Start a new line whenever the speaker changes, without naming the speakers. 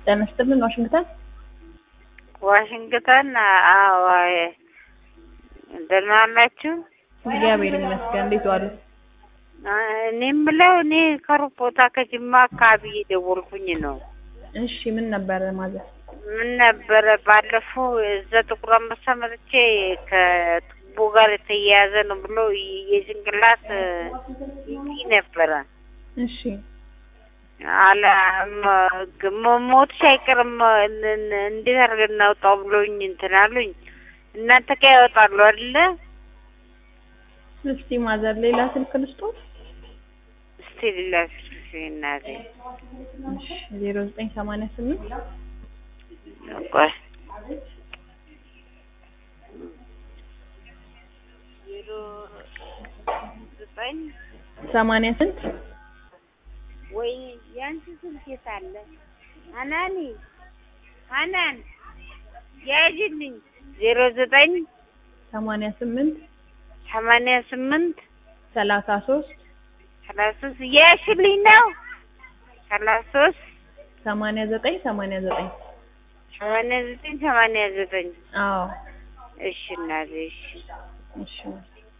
ጤና ይስጥልን ዋሽንግተን
ዋሽንግተን አዎ ደህና ዋላችሁ?
እግዚአብሔር ይመስገን እንዴት ዋሉ?
እኔ የምለው እኔ ከሩቅ ቦታ ከጅማ አካባቢ እየደወልኩኝ ነው።
እሺ ምን ነበረ ማዘር?
ምን ነበረ ባለፈው እዛ ጥቁር አንበሳ መጥቼ ከቱቦ ጋር የተያያዘ ነው ብሎ የጭንቅላት ይጢ ነበረ
እሺ
አለ ሞትሽ አይቀርም እንዴት አድርገን እናውጣው ብሎኝ እንትን አሉኝ። እናንተ ጋ ያወጣሉ አይደለ?
እስቲ ማዘር ሌላ ስልክ ልስጦት?
እስቲ ሌላ ስልክ እናቴ
እሺ ዜሮ ዘጠኝ ሰማንያ ስምንት
ቆይ ዜሮ ዘጠኝ
ሰማንያ ስንት
ወይ ያንቺ ስልክ የት አለ? ሀናኒ ሀናን ያዥልኝ ዜሮ ዘጠኝ
ሰማንያ ስምንት
ሰማንያ ስምንት
ሰላሳ ሶስት
ሰላሳ ሶስት ያሽልኝ ነው ሰላሳ ሶስት
ሰማንያ ዘጠኝ ሰማንያ ዘጠኝ
ሰማንያ ዘጠኝ ሰማንያ ዘጠኝ
አዎ
እሺ እናቴ እሺ
እሺ